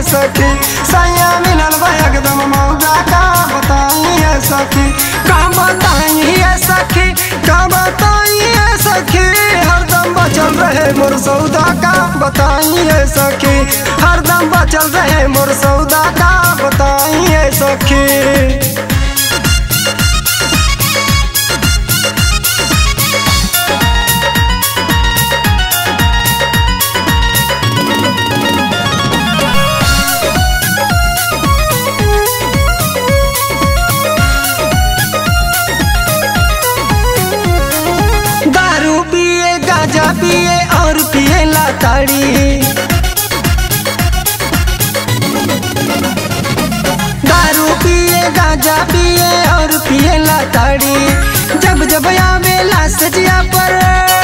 सखी सैया मिलल बा एकदम मौगा का बताइए सखी का बताइए सखी का बताइए सखी हरदम बचल रहे मोर सौदा का बताइए सखी हरदम बचल रहे मोर सौदा का बताइए सखी दारू पिए गांजा पिए और पिए लाताड़ी दारू पिए गांजा पिए और पिए लाताड़ी जब जब आवेला सजिया पर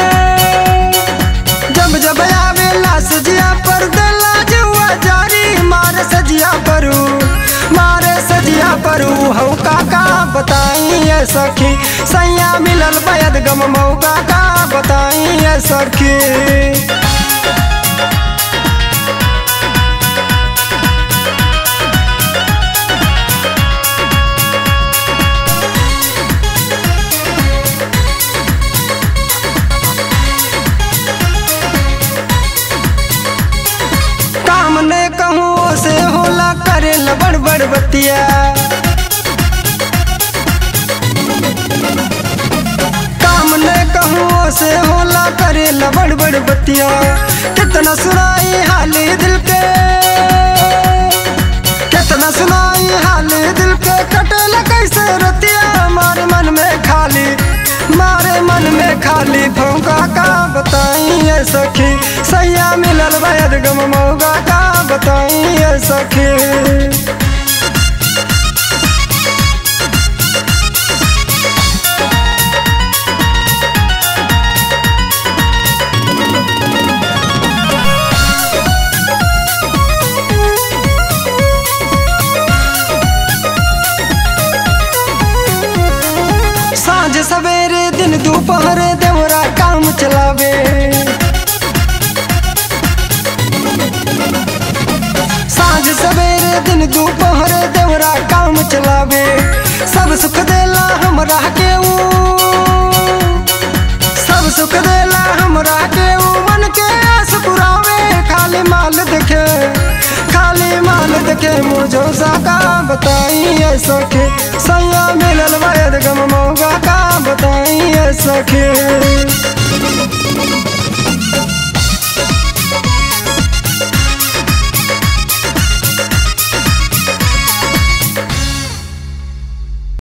जब जब आवेला सजिया पर दिला जुआ जारी मारे सजिया परू मारे सजिया परू हौ काका बताइए सखी सैया मिलल बैद गम मौका का बताइए सखी काम ने कहूँ से होला करे बड़ बड़ बतिया काम ने कहूँ से होला करे बड़ बड़ बतिया कितना सुनाई हाली दिल के कितना सुनाई हाली दिल के कटल कैसे रतिया मारे मन में खाली मारे मन में खाली फौका का बताइए सखी सैया मिलल बैद गम मौगा का बताइए सखी साँझ सवेरे दिन दोपहर देवरा काम चलावे साँझ सवेरे दिन दोपहर देवरा काम चलावे सब सुख देला हमरा के ऊ सब सुख देला हमरा के ऊ मन के आस पुरावे खाली माल देखे खाली माल देखे मुझो साका बताइए सखी सैया मिलल वैद गम मौगा का बताइए सखी